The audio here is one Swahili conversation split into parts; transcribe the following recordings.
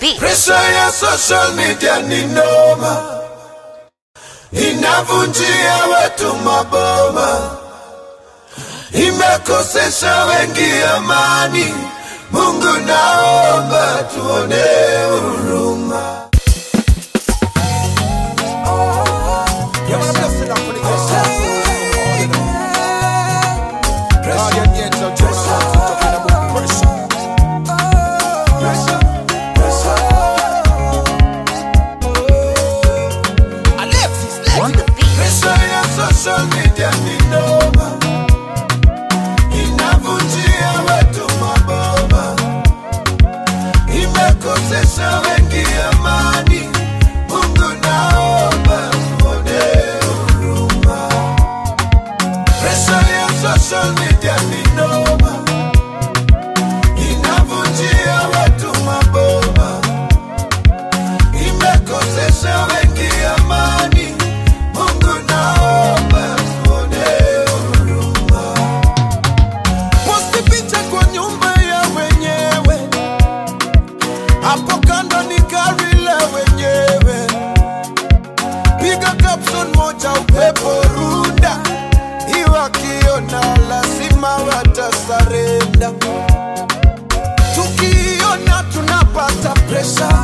beat. Presha ya social media ni noma, inavunjia watu maboma, imekosesha wengi amani. Mungu naomba tuone huruma. On the beat. Presha ya social media ni noma, inavunjia watu maboma, imekosesha wengi amani. Mungu naomba tuone huruma. Presha ya social media ni noma, inavunjia watu maboma, imekosesha wengi amani. Mungu naomba tuone huruma. Posti picha kwa nyumba ya wenyewe, hapo kando ni gari la wenyewe. Piga caption moja, upepo runda, iwakiona lazima watasarenda. Tukiona tunapata presha,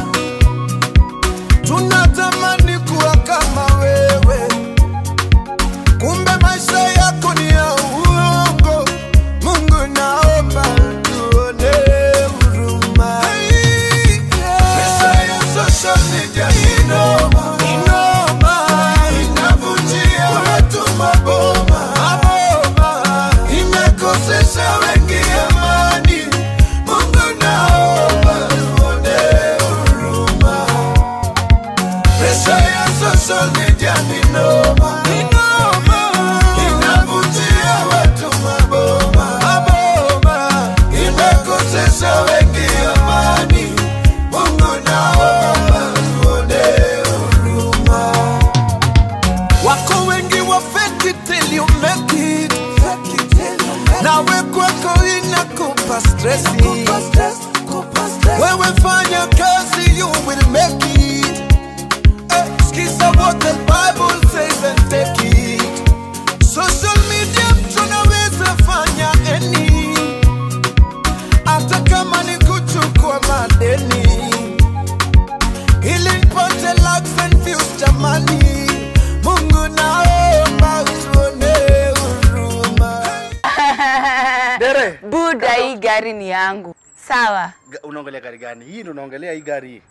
tunatamani kuwa kama wewe kumbe maisha yako ni ya uongo. Mungu naomba tuone huruma. Pesa ya social media ni noma, ni noma, inavunjia watu maboma, maboma, imekosesha wengi amani. Mungu naomba tuone huruma. Presha ya social media ni noma, ni noma, inavunjia watu maboma, maboma, imekosesha wengi amani. Mungu naomba tuone huruma. Wako wengi wa fake it till you make it, nawe kwako inakupa stressi. Wewe fanya kazi, you will make it. Eh, Sikiza what the Bible says and take it. Social media tunaweza fanya any, hata kama ni kuchukua madeni, ili nipate likes and views jamani. Mungu naomba utuone huruma. Dere, Buda, hii gari ni yangu. Sawa. ga- unaongelea gari gani? Hii ndio unaongelea hii gari hii.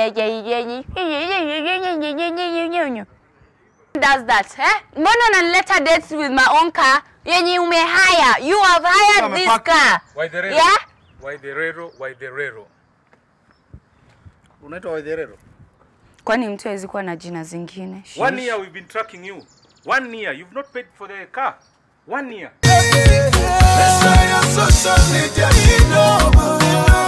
Does that, eh? Mbona unanileta dates with my own car yenye umehaya? You have hired this Amepaki. car. Waidherero. Yeah? Waidherero, Waidherero. Unaitwa Waitherero? Kwani mtu hawezi kuwa na jina zingine? One year we've been tracking you. One year. You've not paid for the car. One year. Pesa ya social media ni noma,